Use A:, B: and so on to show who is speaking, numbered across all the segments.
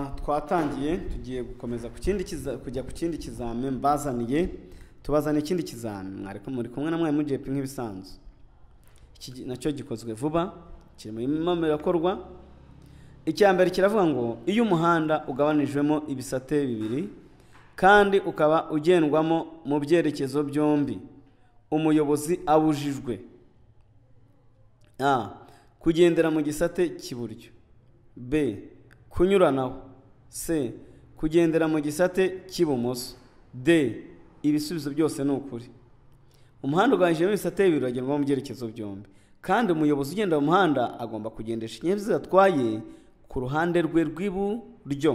A: twatangiye tugiye gukomeza ku kindi kujya ku kindi kizami mbazaniye tubazana ikindi kizami muri kumwe na mwarimu jepe nk'ibisanzwe iki nacyo gikozwe vuba kiri mu mama birakorwa icya mbere kiravuga ngo iyo umuhanda ugabanijwemo ibisate bibiri kandi ukaba ugendwamo mu byerekezo byombi umuyobozi abujijwe a kugendera mu gisate cy'iburyo b kunyuranaho c kugendera mu gisate cy'ibumoso d ibisubizo byose ni ukuri umuhanda ugabanijemo ibisate bibiri uragendwamo mu byerekezo byombi kandi umuyobozi ugenda mu muhanda agomba kugendesha ikinyabiziga atwaye ku ruhande rwe rw'iburyo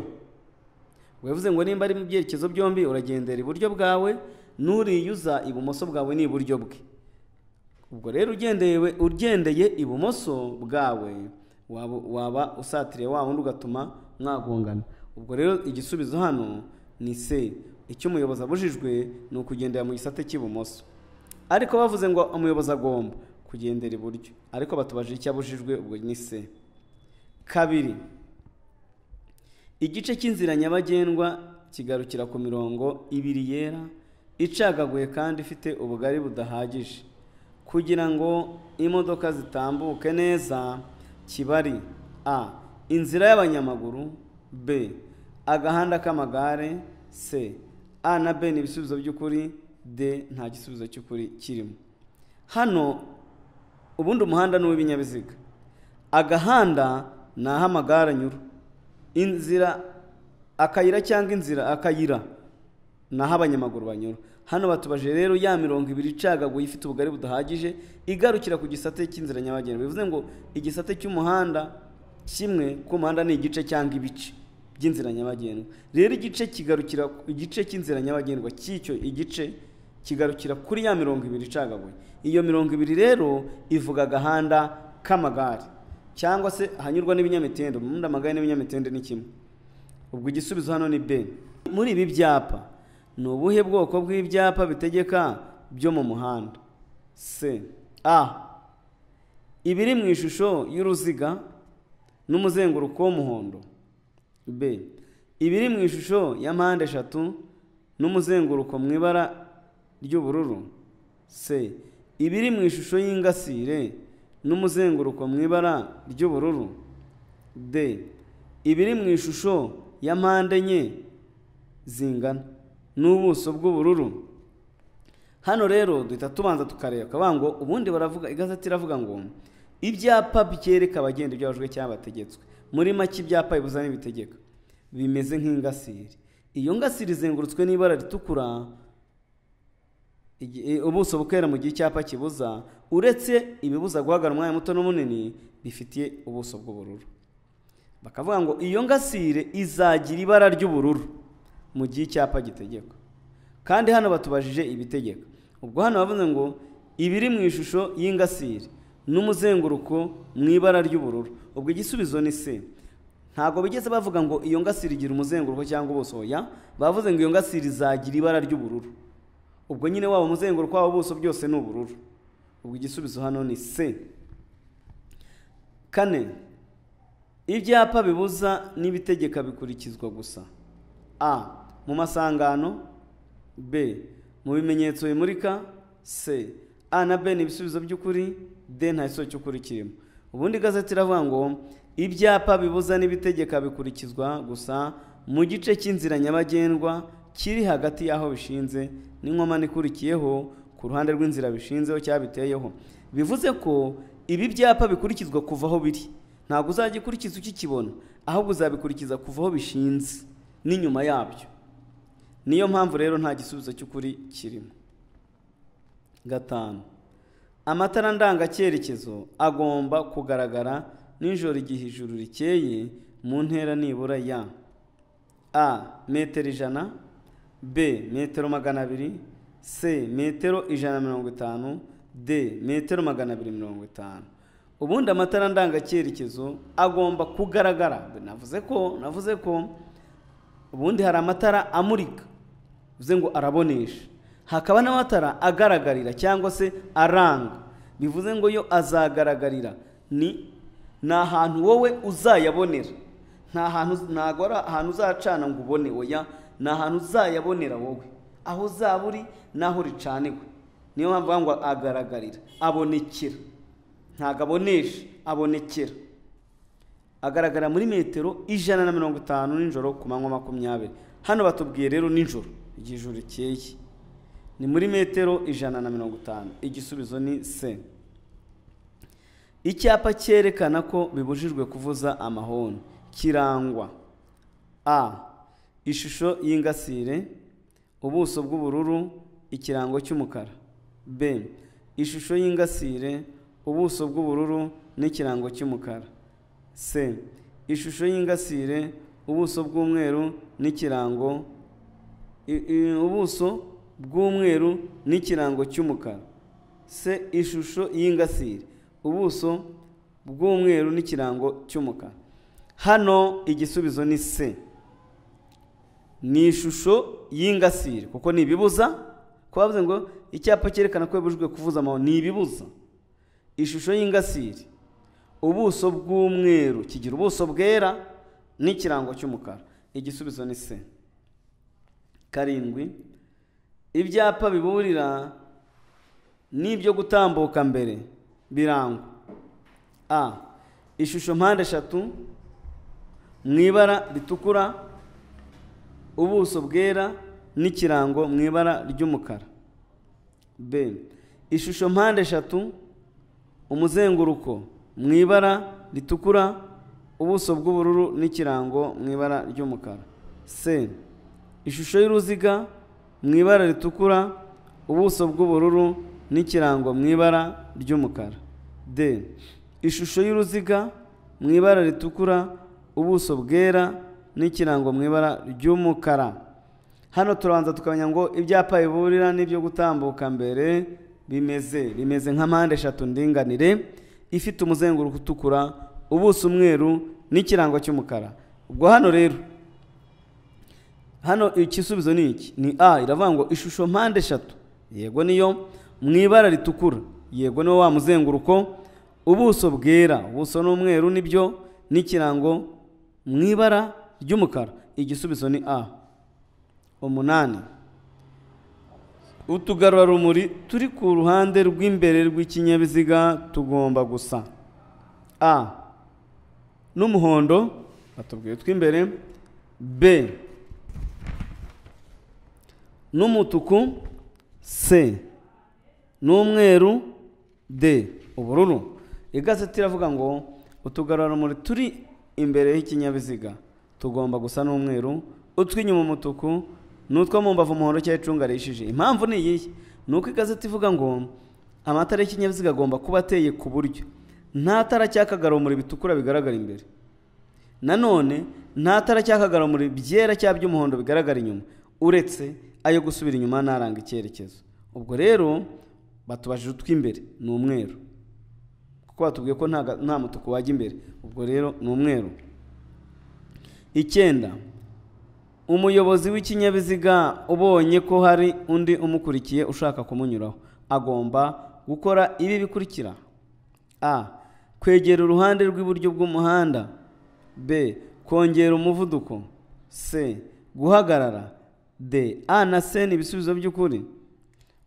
A: bivuze ngo nimba ari mu byerekezo byombi uragendera iburyo bwawe n'uriyuza ibumoso bwawe ni iburyo bwe ubwo rero ugendewe ugendeye ibumoso bwawe waba usatiriye wa wundi ugatuma mwagongana ubwo rero igisubizo hano ni se icyo umuyobozi abujijwe ni ukugendera mu gisate cy'ibumoso ariko bavuze ngo umuyobozi agomba kugendera iburyo ariko batubajije icyo abujijwe ubwo ni se kabiri igice cy'inzira nyabagendwa kigarukira ku mirongo ibiri yera icagaguye kandi ifite ubugari budahagije kugira ngo imodoka zitambuke neza kibari a inzira y'abanyamaguru b agahanda k'amagare c a na b ni ibisubizo by'ukuri d nta gisubizo cy'ukuri kirimo hano ubundi umuhanda ni uw'ibinyabiziga agahanda ni aho amagare anyura inzira akayira cyangwa inzira akayira ni aho abanyamaguru banyura hano batubajije rero ya mirongo ibiri icagaguye ifite ubugari budahagije igarukira ku gisate cy'inzira nyabagendwa bivuze ngo igisate cy'umuhanda kimwe k'umuhanda ni igice cyangwa ibice by'inzira nyabagendwa rero igice kigarukira igice cy'inzira nyabagendwa cy'icyo igice kigarukira kuri ya mirongo ibiri icagaguye iyo mirongo ibiri rero ivuga agahanda k'amagare cyangwa se ahanyurwa n'ibinyamitende umuhanda amagare n'ibinyamitende ni kimwe ubwo igisubizo hano ni b muri ibi byapa ni ubuhe bwoko bw'ibyapa bitegeka byo mu muhanda c a ibiri mu ishusho y'uruziga n'umuzenguruko w'umuhondo b ibiri mu ishusho ya mpande eshatu n'umuzenguruko mu ibara ry'ubururu c ibiri mu ishusho y'ingasire n'umuzenguruko mu ibara ry'ubururu d ibiri mu ishusho ya mpande enye zingana n'ubuso bw'ubururu hano rero duhita tubanza tukareba bakavuga ngo ubundi baravuga igazeti iravuga ngo ibyapa byereka abagenda ibyo bajwe cyangwa bategetswe muri make ibyapa bibuza n'ibitegeka bimeze nk'ingasiri iyo ngasiri izengurutswe n'ibara ritukura ubuso bukera mu gihe icyapa kibuza uretse ibibuza guhagarara umwanya muto n'umunini bifitiye ubuso bw'ubururu bakavuga ngo iyo ngasire izagira ibara ry'ubururu mu gihe icyapa gitegeka kandi hano batubajije ibitegeka ubwo hano bavuze ngo ibiri mu ishusho y'ingasire n'umuzenguruko mu ibara ry'ubururu ubwo igisubizo ni se ntabwo bigeze bavuga ngo iyo ngasire igira umuzenguruko cyangwa ubuso ya bavuze ngo iyo ngasire izagira ibara ry'ubururu ubwo nyine waba umuzenguruko waba ubuso byose ni ubururu ubwo igisubizo hano ni c kane ibyapa bibuza n'ibitegeka bikurikizwa gusa a mu masangano b mu bimenyetso bimurika c a na b ni ibisubizo by'ukuri d nta gisozi cy'ukuri kirimo ubundi igazeti iravuga ngo ibyapa bibuza n'ibitegeka bikurikizwa gusa mu gice cy'inzira nyabagendwa kiri hagati y'aho bishinze n'inkomane ikurikiyeho ku ruhande rw'inzira bishinzeho cyangwa biteyeho bivuze ko ibi byapa bikurikizwa kuva aho biri ntabwo uzajya ukurikiza ukikibona ahubwo uzabikurikiza kuva aho bishinze n'inyuma yabyo niyo mpamvu rero nta gisubizo cy'ukuri kirimo gatanu amatara ndangacyerekezo agomba kugaragara nijoro igihe ijuru rikeye mu ntera nibura ya a metero ijana b metero magana abiri c metero ijana na mirongo itanu d metero magana abiri mirongo itanu ubundi amatara ndangacyerekezo agomba kugaragara navuze ko navuze ko ubundi hari amatara amurika bivuze ngo arabonesha hakaba n'amatara agaragarira cyangwa se aranga bivuze ngo yo azagaragarira ni ni ahantu wowe uzayabonera nta hantu ntabwo ari ahantu uzacana ngo ubone oya ni ahantu uzayabonera wowe aho uzaba uri n'aho uricaniwe niyo mpamvu ngo agaragarira abonekera ntabwo abonesha abonekera agaragara muri metero ijana na mirongo itanu nijoro ku manywa makumyabiri hano batubwiye rero nijoro igihe ijoro rikeye ni muri metero ijana na mirongo itanu igisubizo ni se icyapa cyerekana ko bibujijwe kuvuza amahoni kirangwa a ishusho y'ingasire ubuso bw'ubururu ikirango cy'umukara b ishusho y'ingasire ubuso bw'ubururu n'ikirango cy'umukara c ishusho y'ingasire ubuso bw'umweru n'ikirango i- i- ubuso bw'umweru n'ikirango cy'umukara c ishusho y'ingasire ubuso bw'umweru n'ikirango cy'umukara hano igisubizo ni c ni ishusho y'ingasire kuko ni ibibuza kuba bavuze ngo icyapa cyerekana ko bibujijwe kuvuza amahoro ni ibibuza ishusho y'ingasire ubuso bw'umweru kigira ubuso bwera n'ikirango cy'umukara igisubizo ni se karindwi ibyapa biburira n'ibyo gutambuka mbere birangwa a ishusho mpande eshatu mu ibara ritukura ubuso bwera n'ikirango mu ibara ry'umukara b ishusho mpande eshatu umuzenguruko mu ibara ritukura ubuso bw'ubururu n'ikirango mu ibara ry'umukara c ishusho y'uruziga mu ibara ritukura ubuso bw'ubururu n'ikirango mu ibara ry'umukara d ishusho y'uruziga mu ibara ritukura ubuso bwera n'ikirango mu ibara ry'umukara hano turabanza tukamenya ngo ibyapa biburira n'ibyo gutambuka mbere bimeze bimeze nka mpande eshatu ndinganire ifite umuzenguruko utukura ubuso umweru n'ikirango cy'umukara ubwo hano rero hano igisubizo ni iki ni a iravuga ngo ishusho mpande eshatu yego niyo mu ibara ritukura yego niwo wa muzenguruko ubuso bwera ubuso n'umweru nibyo n'ikirango mu ibara ry'umukara igisubizo ni a umunani utugarurarumuri turi ku ruhande rw'imbere rw'ikinyabiziga tugomba gusa a n'umuhondo batubwiye tw'imbere b n'umutuku c n'umweru d ubururu igazeti iravuga ngo utugarurarumuri turi imbere y'ikinyabiziga tugomba gusa n'umweru utw'inyuma umutuku n'utwo mu mbavu umuhondo cyangwa icunga rihishije impamvu ni iyihe ni uko igazeti ivuga ngo amatara y'ikinyabiziga agomba kuba ateye ku buryo nta tara cy'akagarumuri bitukura bigaragara imbere nanone nta tara cy'akagarumuri byera cyangwa by'umuhondo bigaragara inyuma uretse ayo gusubira inyuma n'aranga icyerekezo ubwo rero batubajije utw'imbere ni umweru kuko batubwiye ko nta ga- nta mutuku wajya imbere ubwo rero ni umweru icyenda umuyobozi w'ikinyabiziga ubonye ko hari undi umukurikiye ushaka kumunyuraho agomba gukora ibi bikurikira a kwegera uruhande rw'iburyo bw'umuhanda b kongera umuvuduko c guhagarara d a na c ni ibisubizo by'ukuri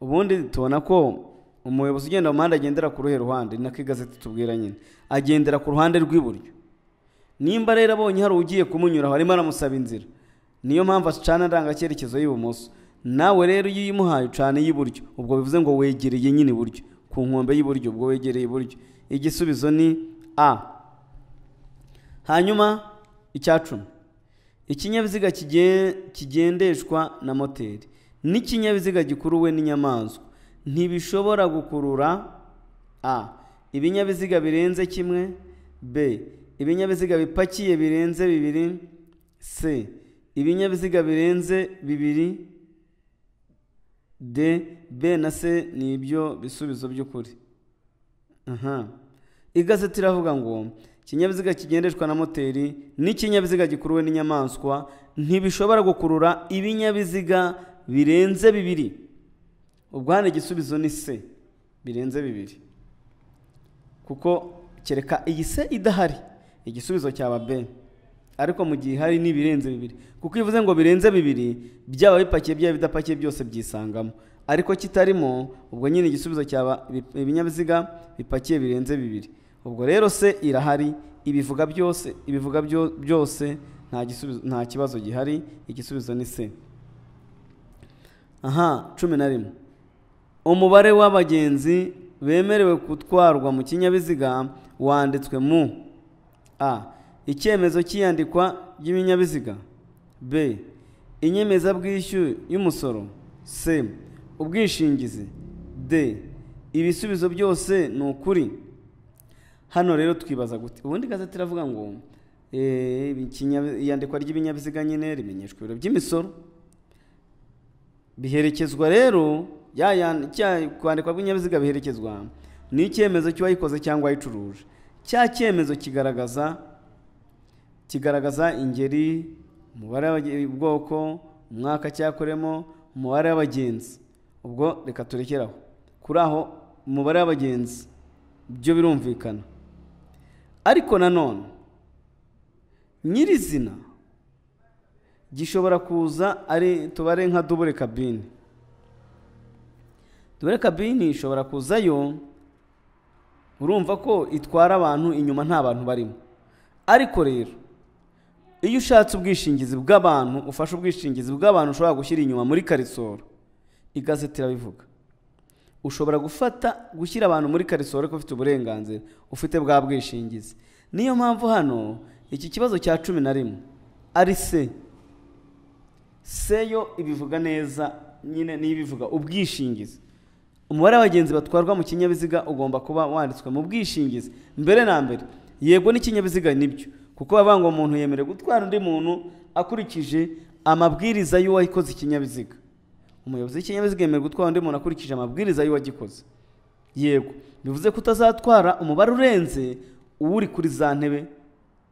A: ubundi tubona ko umuyobozi ugenda mu muhanda agendera ku ruhe ruhande ni nako igazeti tubwira nyine agendera ku ruhande rw'iburyo nimba rero abonye hari ugiye kumunyuraho arimo aramusaba inzira niyo mpamvu acana ndangacyerekezo y'ibumoso nawe rero iyo uyimuhaye ucana iy'iburyo ubwo bivuze ngo wegereye nyine iburyo ku nkombe y'iburyo ubwo wegereye iburyo igisubizo ni a hanyuma icya cumi ikinyabiziga kigen- kigendeshwa na moteri n'ikinyabiziga gikuruwe n'inyamaswa ntibishobora gukurura a ibinyabiziga birenze kimwe b ibinyabiziga bipakiye birenze bibiri c ibinyabiziga birenze bibiri d b na c ni ibyo bisubizo by'ukuri Aha. igazeti iravuga ngo ikinyabiziga kigendeshwa na moteri n'ikinyabiziga gikuruwe n'inyamaswa ntibishobora gukurura ibinyabiziga birenze bibiri ubwo hano igisubizo ni se birenze bibiri kuko kereka iyi se idahari igisubizo cyaba b ariko mu gihe hari n'ibirenze bibiri kuko iyo uvuze ngo birenze bibiri byaba bipakiye byaba bidapakiye byose byisangamo ariko kitarimo ubwo nyine igisubizo cyaba ibi- ibinyabiziga bipakiye birenze bibiri ubwo rero se irahari ibivuga byose ibivuga byo- byose nta gisubizo nta kibazo gihari igisubizo ni se aha cumi na rimwe umubare w'abagenzi bemerewe gutwarwa mu kinyabiziga wanditswe mu a icyemezo cy'iyandikwa ry'ibinyabiziga b inyemezabwishyu y'umusoro c ubwishingizi d ibisubizo byose ni ukuri hano rero twibaza gute ubundi gazeti iravuga ngo eh, ikinyabi- iyandikwa ry'ibinyabiziga nyine rimenyeshwa ibiro by'imisoro biherekezwa rero ya- ya- cya kwandikwa kw'ibinyabiziga biherekezwa n'icyemezo cy'uwayikoze cyangwa ayicuruje cya cyemezo kigaragaza kigaragaza ingeri umubare w'abage- ubwoko umwaka cyakoremo umubare w'abagenzi ubwo reka turekeraho kuri aho umubare w'abagenzi byo birumvikana ariko nanone nyirizina gishobora kuza ari tubare nka dubure kabine dubure kabine ishobora kuzayo urumva ko itwara abantu inyuma nta bantu barimo ariko rero iyo ushatse ubwishingizi bw'abantu ufashe ubwishingizi bw'abantu ushobora gushyira inyuma muri karisoro igazeti irabivuga ushobora gufata gushyira abantu muri karisoro ko ufite uburenganzira ufite bwa bwishingizi niyo mpamvu hano iki kibazo cya cumi na rimwe ari se seyo ibivuga neza nyine niyo ibivuga ubwishingizi umubare w'abagenzi batwarwa mu kinyabiziga ugomba kuba wanditswe mu bwishingizi mbere na mbere yego n'ikinyabiziga nibyo kuko bavuga ngo umuntu yemerewe gutwara undi muntu akurikije amabwiriza y'uwayikoze ikinyabiziga umuyobozi w'ikinyabiziga yemerewe gutwara undi muntu akurikije amabwiriza y'uwagikoze yego bivuze ko utazatwara umubare urenze uwuri kuri za ntebe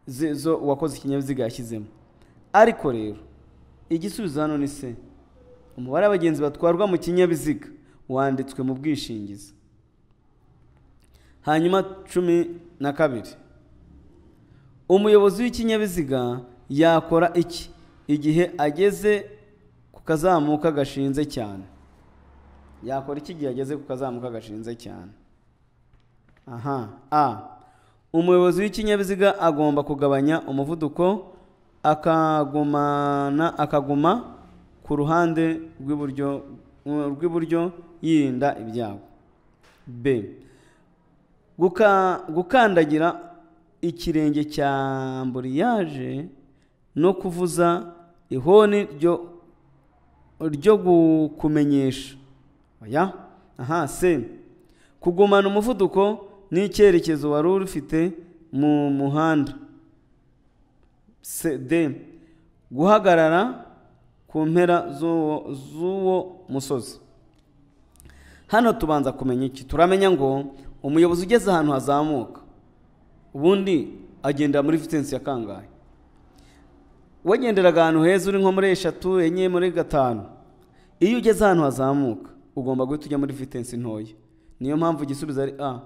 A: ze- zo uwakoze ikinyabiziga yashyizemo ariko rero igisubizo hano ni se umubare w'abagenzi batwarwa mu kinyabiziga wanditswe mu bwishingizi hanyuma cumi na kabiri umuyobozi w'ikinyabiziga yakora iki igihe ageze ku kazamuka gashinze cyane yakora iki igihe ageze ku kazamuka gashinze cyane aha a umuyobozi w'ikinyabiziga agomba kugabanya umuvuduko akagumana akaguma ku ruhande rw'iburyo rw'iburyo yirinda ibyago b Guka- gukandagira ikirenge cya amburiyaje no kuvuza ihoni ryo ryo kukumenyesha oya aha se kugumana umuvuduko n'icyerekezo wari ufite mu muhanda se de guhagarara ku mpera z'uwo- z'uwo musozi hano tubanza kumenya iki turamenya ngo umuyobozi ugeze ahantu hazamuka ubundi agendera muri vitensi ya kangahe wagenderaga ahantu heza uri nko muri eshatu enye muri gatanu iyo ugeze ahantu hazamuka ugomba guhita ujya muri vitensi ntoya niyo mpamvu igisubizo ari a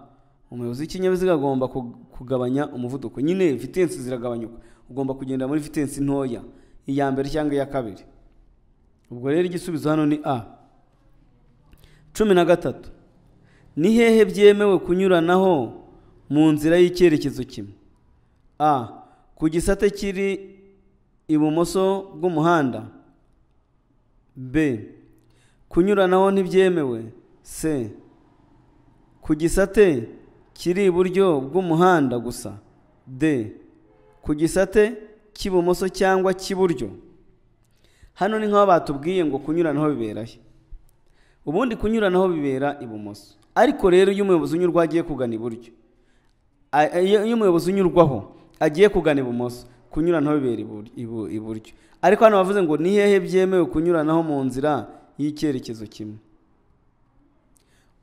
A: umuyobozi w'ikinyabiziga agomba ku- kugabanya umuvuduko nyine vitensi ziragabanyuka ugomba kugendera muri vitensi ntoya iya mbere cyangwa iya kabiri ubwo rero igisubizo hano ni a cumi na gatatu ni hehe byemewe kunyuranaho mu nzira y'icyerekezo kimwe a ku gisate kiri ibumoso bw'umuhanda b kunyuranaho ntibyemewe c ku gisate kiri iburyo bw'umuhanda gusa d ku gisate cy'ibumoso cyangwa cy'iburyo hano ni nk'aho batubwiye ngo kunyuranaho biberahe ubundi kunyuranaho bibera ibumoso ariko rero iyo umuyobozi unyurwa agiye kugana iburyo A- a- iyo iyo umuyobozi unyurwaho agiye kugana ibumoso kunyuranaho bibera ibur- ibu- iburyo ariko hano bavuze ngo ni hehe byemewe kunyuranaho mu nzira y'icyerekezo kimwe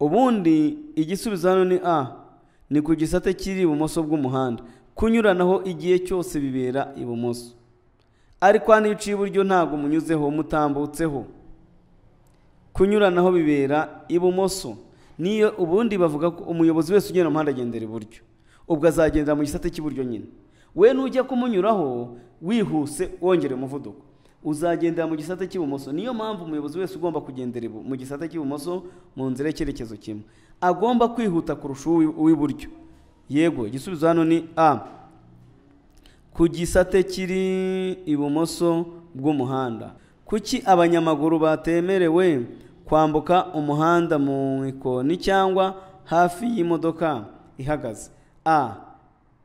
A: ubundi igisubizo hano ni a ni ku gisate kiri ibumoso bw'umuhanda kunyuranaho igihe cyose bibera ibumoso ariko hano iyo uciye iburyo ntabwo umunyuzeho mutambutseho kunyuranaho bibera ibumoso niyo ubundi bavuga ko umuyobozi wese ugenda mu muhanda agendera iburyo ubwo azagendera mu gisate cy'iburyo nyine we nujya kumunyuraho wihuse wongera umuvuduko uzagendera mu gisate cy'ibumoso niyo mpamvu umuyobozi wese ugomba kugendera ibu- mu gisate cy'ibumoso mu nzira y'icyerekezo kimwe agomba kwihuta kurusha uw'i- uw'iburyo yego igisubizo hano ni a ku gisate kiri ibumoso bw'umuhanda kuki abanyamaguru batemerewe kwambuka umuhanda mu ikoni cyangwa hafi y'imodoka ihagaze a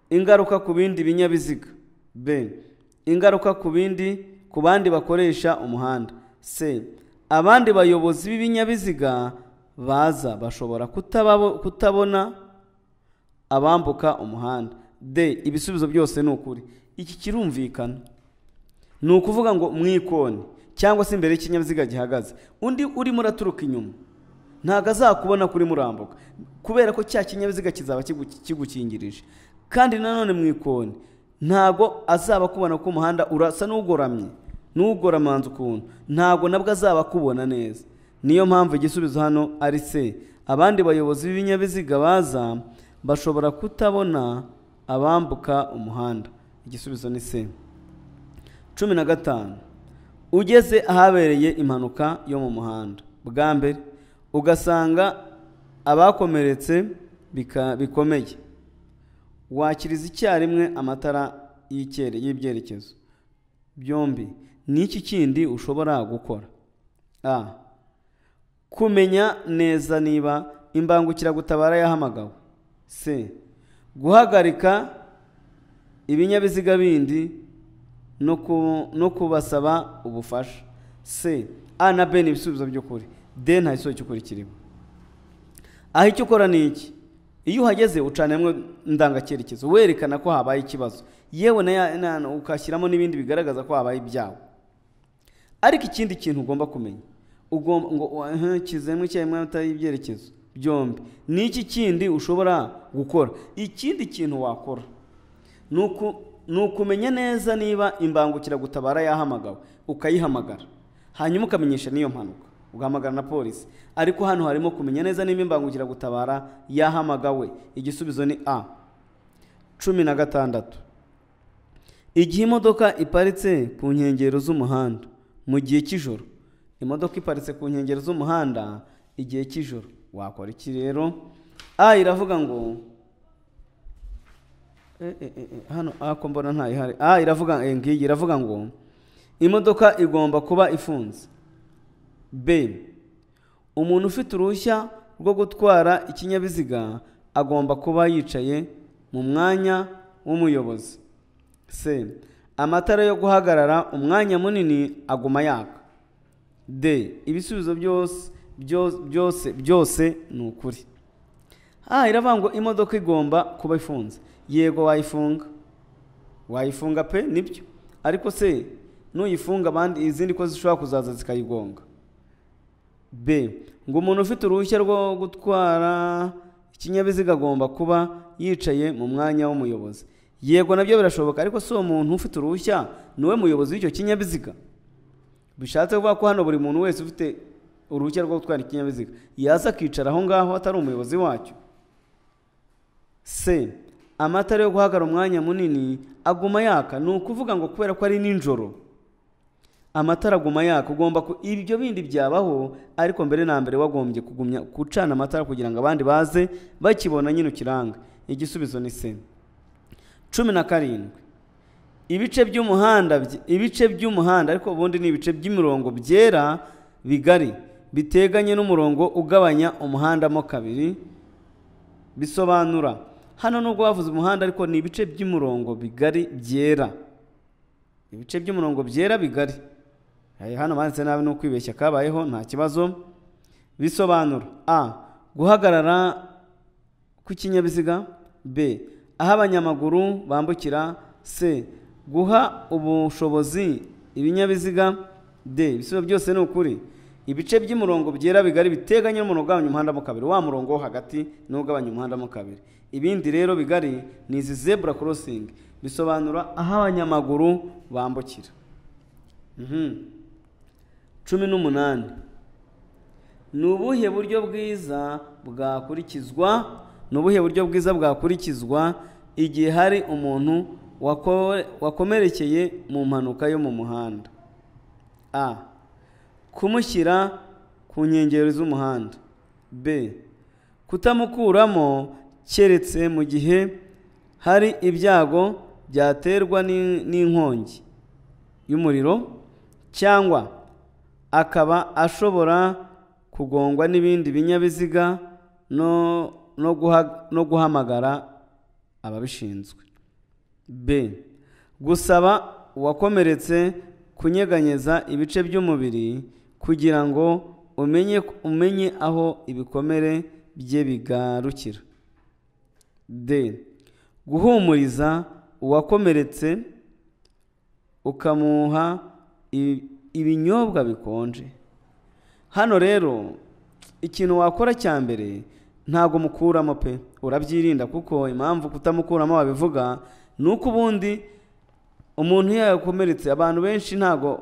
A: ingaruka ku bindi binyabiziga b ingaruka ku bindi ku bandi bakoresha umuhanda c abandi bayobozi b'ibinyabiziga baza bashobora kutababo- kutabona abambuka umuhanda de ibisubizo byose ni ukuri iki kirumvikana ni ukuvuga ngo mu ikoni cyangwa se imbere y'ikinyabiziga gihagaze undi urimo uraturuka inyuma ntabwo azakubona kuri murambuka kubera ko cya kinyabiziga kizaba kigu- kigukingirije kandi nanone mu ikoni ntabwo azaba akubona ko umuhanda urasa n'ugoramye n'ugora amanza ukuntu ntabwo nabwo azaba akubona neza niyo mpamvu igisubizo hano ari se abandi bayobozi b'ibinyabiziga baza bashobora kutabona abambuka umuhanda igisubizo ni se cumi na gatanu ugeze ahabereye impanuka yo mu muhanda bwa mbere ugasanga abakomeretse bika- bikomeye wakiriza icyarimwe amatara y'icyerekezo y'ibyerekezo byombi ni iki kindi ushobora gukora a kumenya neza niba imbangukiragutabara yahamagawe c guhagarika ibinyabiziga bindi no ku- no kubasaba ubufasha c a na b ni ibisubizo by'ukuri d nta gisubizo cy'ukuri kirimo aho icyo ukora ni iki iyo uhageze ucana rimwe ndangacyerekezo werekana ko habaye ikibazo yewe na ya- na- na- ukashyiramo n'ibindi bigaragaza ko habaye ibyago ariko ikindi kintu ugomba kumenya ugomba ngo "Aha, kizemwe cyangwa amata y'ibyerekezo byombi ni iki kindi ushobora gukora ikindi kintu wakora ni uku- ni ukumenya neza niba imbangukiragutabara yahamagawe ukayihamagara hanyuma ukamenyesha n'iyo mpanuka ugahamagara na polisi ariko hano harimo kumenya neza niba imbangukiragutabara yahamagawe igisubizo ni a cumi na gatandatu igihe imodoka iparitse ku nkengero z'umuhanda mu gihe cy'ijoro imodoka iparitse ku nkengero z'umuhanda igihe cy'ijoro wakora iki rero a iravuga ngo Eh, eh, eh, eh, hano ako mbona ntayihari ah iravuga eh, ngiyi iravuga ngo imodoka igomba kuba ifunze b umuntu ufite uruhushya rwo gutwara ikinyabiziga agomba kuba yicaye mu mwanya w'umuyobozi c amatara yo guhagarara umwanya munini aguma yaka d ibisubizo byose byose byose byose ni ukuri ah iravuga ngo imodoka igomba kuba ifunze yego wayifunga wayifunga pe nibyo ariko se nuyifunga abandi izindi ko zishobora kuzaza zikayigonga b ngo umuntu ufite uruhushya rwo gutwara ikinyabiziga agomba kuba yicaye mu mwanya w'umuyobozi yego nabyo birashoboka ariko si uwo muntu ufite uruhushya ni we muyobozi w'icyo kinyabiziga bishatse kuvuga ko hano buri muntu wese ufite uruhushya rwo gutwara ikinyabiziga yaza akicara aho ngaho atari umuyobozi wacyo c amatara yo guhagarara umwanya munini aguma yaka ni ukuvuga ngo kubera ko ari nijoro amatara aguma yaka ugomba ku ibyo bindi byabaho ariko mbere na mbere wagombye kugumya gucana amatara kugira ngo abandi baze bakibona nyine ukiranga igisubizo ni c cumi na karindwi ibice by'umuhanda by- ibice by'umuhanda ariko ubundi ni ibice by'imirongo byera bigari biteganye n'umurongo ugabanya umuhanda mo kabiri bisobanura hano nubwo bavuze umuhanda ariko ni ibice by'umurongo bigari byera ibice by'umurongo byera bigari Eh, hano banditse nabi ni ukwibeshya kabayeho nta kibazo bisobanura a guhagarara kw'ikinyabiziga b aho abanyamaguru bambukira c guha ubushobozi ibinyabiziga d ibisubizo byose ni ukuri ibice by'umurongo byera bigari biteganye n'umurongo ugabanya umuhanda mo kabiri wa murongo wo hagati niwo ugabanya umuhanda mo kabiri ibindi rero bigari ni izi zebura korosingi bisobanura aho abanyamaguru bambukira Mhm. cumi n'umunani ni ubuhe buryo bwiza bwakurikizwa ni ubuhe buryo bwiza bwakurikizwa igihe hari umuntu wako- wakomerekeye mu mpanuka yo mu muhanda a kumushyira ku nkengero z'umuhanda b kutamukuramo keretse mu gihe hari ibyago byaterwa n'in- n'inkongi y'umuriro cyangwa akaba ashobora kugongwa n'ibindi binyabiziga no, no, guha- no guhamagara ababishinzwe b gusaba uwakomeretse kunyeganyeza ibice by'umubiri kugira ngo umenye, umenye aho ibikomere bye bigarukira d guhumuriza uwakomeretse ukamuha i- ibinyobwa bikonje hano rero ikintu wakora cya mbere ntabwo mukuramo pe urabyirinda kuko impamvu kutamukuramo babivuga ni uko ubundi umuntu iyo yakomeretse abantu benshi ntabwo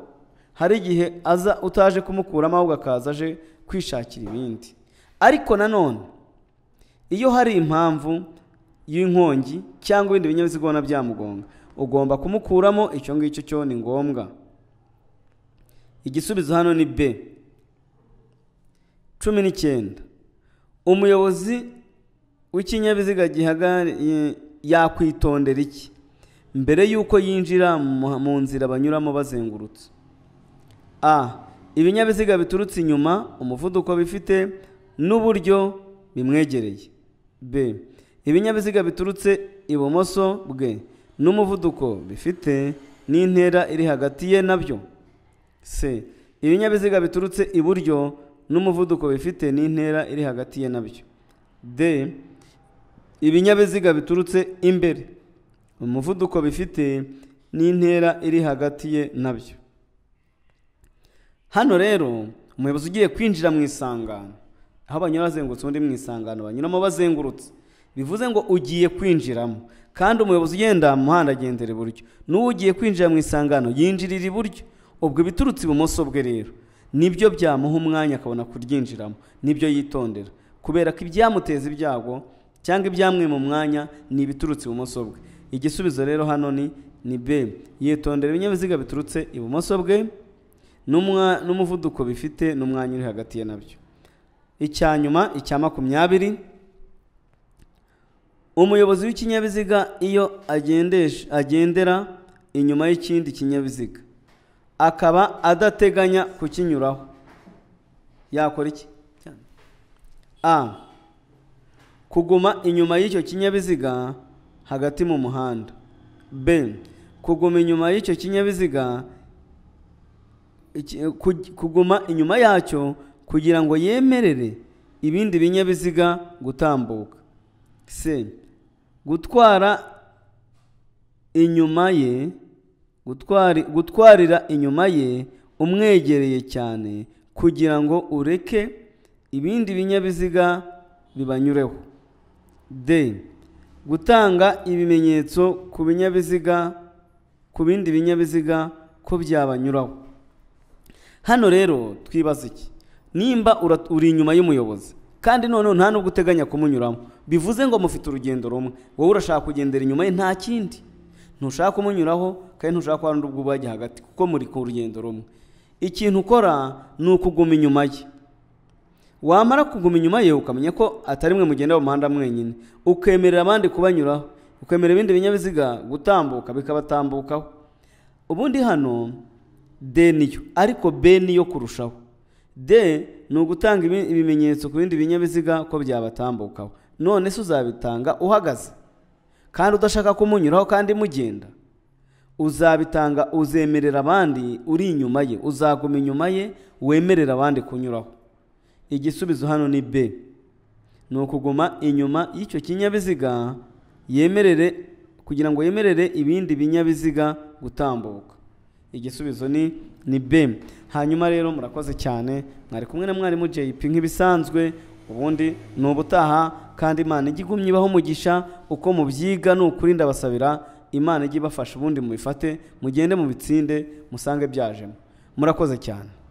A: hari igihe aza utaje kumukuramo ahubwo akaza aje kwishakira ibindi ariko nanone iyo hari impamvu y'inkongi cyangwa ibindi binyabiziga ubona byamugonga ugomba kumukuramo icyo ngicyo cyo ni ngombwa igisubizo hano ni b cumi n'icyenda umuyobozi w'ikinyabiziga gihagariye yakwitondera iki mbere y'uko yinjira mu- mu nzira banyuramo bazengurutse a ibinyabiziga biturutse inyuma umuvuduko bifite n'uburyo bimwegereye b ibinyabiziga biturutse ibumoso bwe n'umuvuduko bifite n'intera iri hagati ye nabyo c ibinyabiziga biturutse iburyo n'umuvuduko bifite n'intera iri hagati ye nabyo d ibinyabiziga biturutse imbere umuvuduko bifite n'intera iri hagati ye nabyo hano rero umuyobozi ugiye kwinjira mu isangano aho banyura bazengurutse undi mu isangano banyuramo bazengurutse bivuze ngo ugiye kwinjiramo kandi umuyobozi ugenda mu muhanda agendera iburyo n'uwo ugiye kwinjira mu isangano yinjirira iburyo ubwo ibiturutse ibumoso bwe rero nibyo byamuha umwanya akabona kuryinjiramo nibyo yitondera kubera ko ibyamuteza ibyago cyangwa ibyamwima umwanya ni ibiturutse ibumoso bwe igisubizo rero hano ni ni b yitondera ibinyabiziga biturutse ibumoso bwe n'umwa- n'umuvuduko bifite n'umwanya uri hagati ye nabyo icya nyuma icya makumyabiri umuyobozi w'ikinyabiziga iyo agendesha- agendera inyuma y'ikindi kinyabiziga akaba adateganya kukinyuraho yakora iki a kuguma inyuma y'icyo kinyabiziga hagati mu muhanda b kuguma inyuma y'icyo kinyabiziga iki- ku- kuguma inyuma yacyo kugira ngo yemerere ibindi binyabiziga gutambuka c gutwara inyuma ye gutwari- gutwarira inyuma ye umwegereye cyane kugira ngo ureke ibindi binyabiziga bibanyureho d gutanga ibimenyetso ku binyabiziga ku bindi binyabiziga ko byabanyuraho hano rero twibaza iki nimba ura- uri inyuma y'umuyobozi kandi noneho nta nubwo uteganya kumunyuramo bivuze ngo mufite urugendo rumwe wowe urashaka kugendera inyuma ye nta kindi ntushaka kumunyuraho kandi ntushaka ko hari n'ubwo ubajya hagati kuko muri ku rugendo rumwe ikintu ukora ni ukuguma inyuma ye wamara kuguma inyuma ye ukamenya ko atari mwe mugenda mu muhanda mwenyine ukemerera abandi kubanyuraho ukemerera ibindi binyabiziga gutambuka bikabatambukaho ubundi hano d niyo ariko b niyo kurushaho d ni ugutanga ibi- ibimenyetso ku bindi binyabiziga ko byabatambukaho none se uzabitanga uhagaze kandi udashaka kumunyuraho kandi mugenda uzabitanga uzemerera abandi uri inyuma ye uzaguma inyuma ye wemerera abandi kunyuraho igisubizo hano ni b ni ukuguma inyuma y'icyo kinyabiziga yemerere kugira ngo yemerere ibindi binyabiziga gutambuka igisubizo ni ni b hanyuma rero murakoze cyane mwari kumwe na mwarimu jp nk'ibisanzwe ubundi ni ubutaha kandi imana ijya igumya ibaho umugisha uko mubyiga ni ukuri ndabasabira imana ijya ibafasha ubundi mubifate mugende mubitsinde musange byajemo murakoze cyane